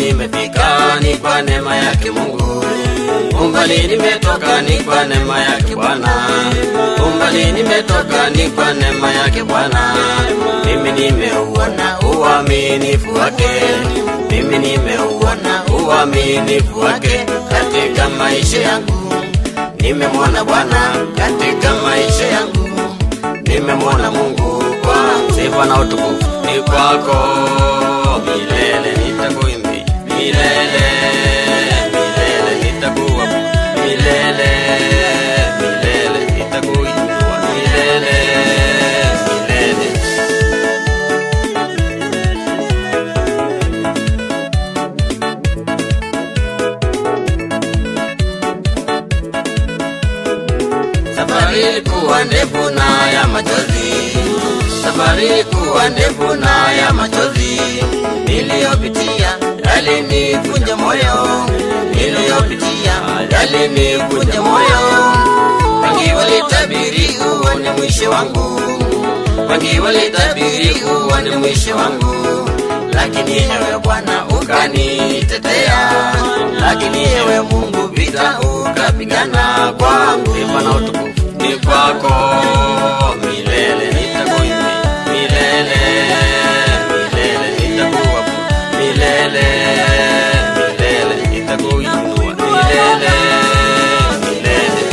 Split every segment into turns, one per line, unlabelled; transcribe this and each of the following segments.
nimefika ni kwa neema yake Mungu. Umbali nimetoka ni kwa neema yake Bwana. Umbali nimetoka ni kwa neema yake Bwana. Mimi nimeuona uaminifu wake. Mimi nimeuona uaminifu wake katika maisha yangu. Nimemwona Bwana katika maisha yangu. Nimemwona Mungu kwa sifa na utukufu ni kwako milele nitakuimbi milele milele nitakuwa milele milele nitakuinua milele milele Safari ilikuwa ndefu na ya machozi, safari ilikuwa ndefu na ya machozi. Niliyopitia yalinivunja moyo, niliyopitia yalinivunja moyo. Wengi walitabiri huo ni mwisho wangu, wengi walitabiri huo ni mwisho wangu, lakini ewe Bwana ukanitetea, lakini ewe Mungu vita ukapigana kwangu. Sifa na utukufu ni kwako milele, nitakuimbi milele, milele nitakuabudu milele, milele nitakuinua milele, milele.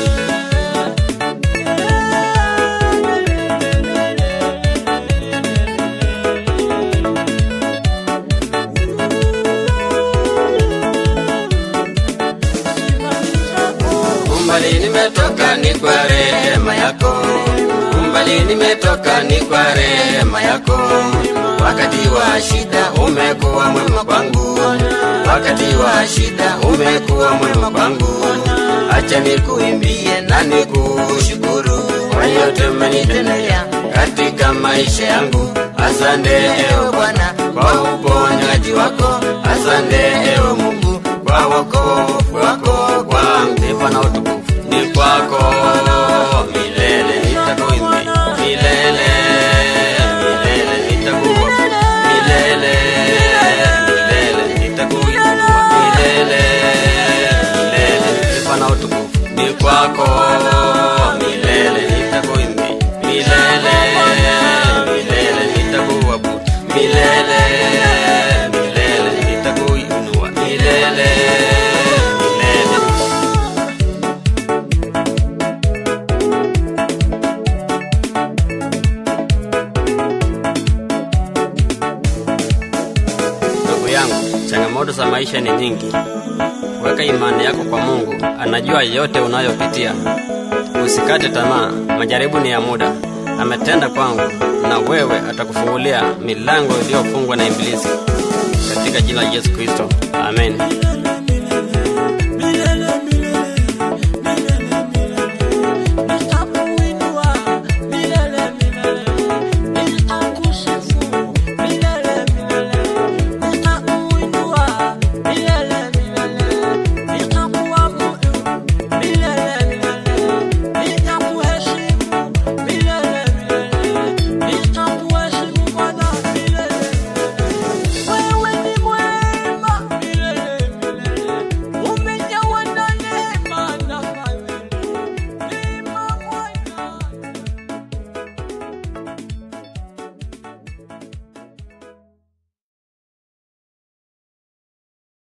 Umbali nimetoka ni kwa rehema yako, umbali nimetoka ni kwa rehema yako. Wakati wa shida umekuwa mwema kwangu, wakati wa shida umekuwa mwema kwangu. Acha nikuimbie na nikushukuru kwa yote umenitendea katika maisha yangu. Asante ewe Bwana kwa uponyaji wako, asante ewe Mungu kwa wokovu wako kwangu. Sifa na utukufu ni kwako milele, nitakuimbi milele, milele nitakuabudu milele, milele nitakuinua milele, milele. Sifa na utukufu ni kwako milele, nitakuimbi milele, milele nitakuabudu milele, milele nitakuinua milele, milele. Ndugu yangu, changamoto za maisha ni nyingi. Weka imani yako kwa Mungu, anajua yote unayopitia. Usikate tamaa, majaribu ni ya muda. Ametenda kwangu, na wewe atakufungulia milango iliyofungwa na Ibilisi, katika jina la Yesu Kristo, amen.